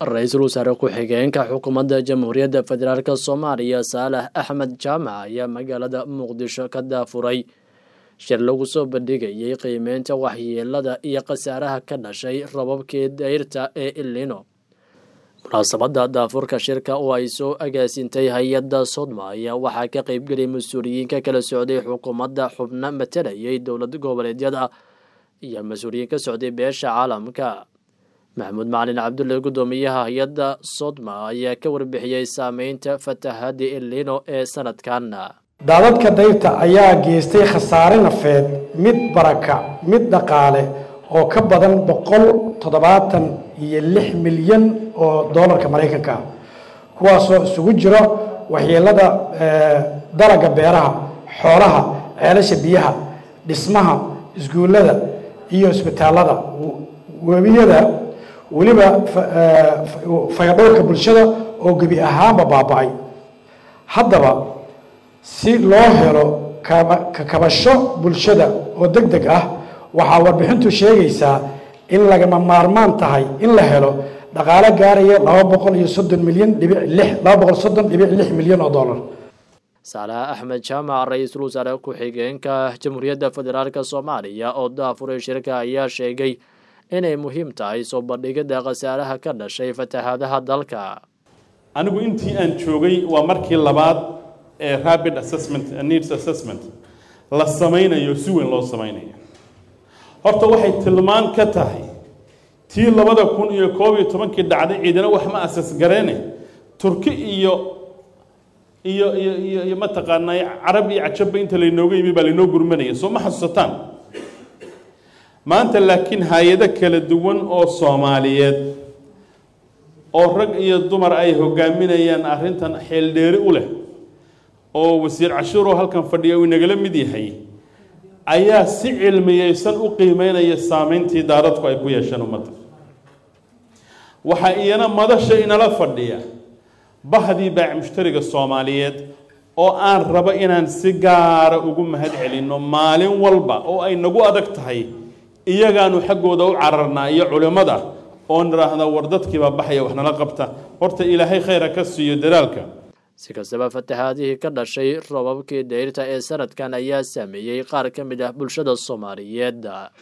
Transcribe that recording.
ra-iisul wasaare ku-xigeenka xukuumadda jamhuuriyadda federaalk soomaaliya saalax axmed jaamac ayaa magaalada muqdisho ka daafuray shir lagu soo bandhigayay qiimeynta waxyeelada iyo khasaaraha ka dhashay rababkii dayrta ee ilino munaasabadda daafurka shirka oo ay soo agaasintay hay-adda sodma ayaa waxaa ka qeybgeliyay mas-uuliyiinka kala socday xukuumadda xubno matalayay dowlad goboleedyada iyo mas-uuliyiin ka socday beesha caalamka maxamuud macalin cabdulle guddoomiyaha hay-adda sodma ayaa ka warbixiyey saameynta fatahadda ilino ee sanadkan daadadka dayrta ayaa geystay khasaare nafeed mid baraka mid dhaqaale oo ka badan boqol toddobaatan iyo lix milyan oo doolarka maraykanka ah kuwaasoo isugu jiro waxyeelada dalaga beeraha xoolaha ceelasha biyaha dhismaha iskuullada iyo isbitaalada webiyada weliba fayadhowrka bulshada oo gebi ahaanba baaba-ay haddaba si loo helo kakabasho bulshada oo deg deg ah waxaa warbixintu sheegaysaa in lagama maarmaan tahay in la helo dhaqaale gaaraya laba boqol iyo soddon milyan dhibic lix laba boqol soddon dhibic lix milyan oo dollar saalax axmed jaamac ra-iisul wasaare ku-xigeenka jamhuuriyadda federaalk soomaaliya oo daafuray shirka ayaa sheegay inay muhiim tahay soo bandhigidda khasaaraha ka dhashay fatahaadaha dalka anigu intii aan joogay waa markii labaad ee rapid assessment needs assessment la samaynayo si weyn loo samaynayo horta waxay tilmaan ka tahay tii labada kun iyo koob iyo tobankii dhacday ciidana wax ma asas gareene turki iyo iyo iyo iyo iyo mataqaanaa carab iyo cajabba inta laynooga yimi baa laynoo gurmanaya soo ma xasuusataan maanta laakiin hay-ado kala duwan oo soomaaliyeed oo rag iyo dumar ay hogaaminayaan arrintan xeeldheeri u leh oo wasiir cashuuroo halkan fadhiya uu inagala mid yahay ayaa si cilmiyeysan u qiimeynaya saameyntii daaradku ay ku yeesheen ummadda waxaa iyana madasha inala fadhiya bahdii baac mushtariga soomaaliyeed oo aan rabo inaan si gaara ugu mahad celinno maalin walba oo ay nagu adag tahay iyagaanu xaggooda u cararnaa iyo culimmada oo nidhaahda war dadkiibaa baxaya wax nala qabta horta ilaahay khayra ka siiyo dadaalka si kastaba fatahaadihii ka dhashay robabkii dayrta ee sanadkan ayaa saameeyey qaar ka mid ah bulshada soomaaliyeed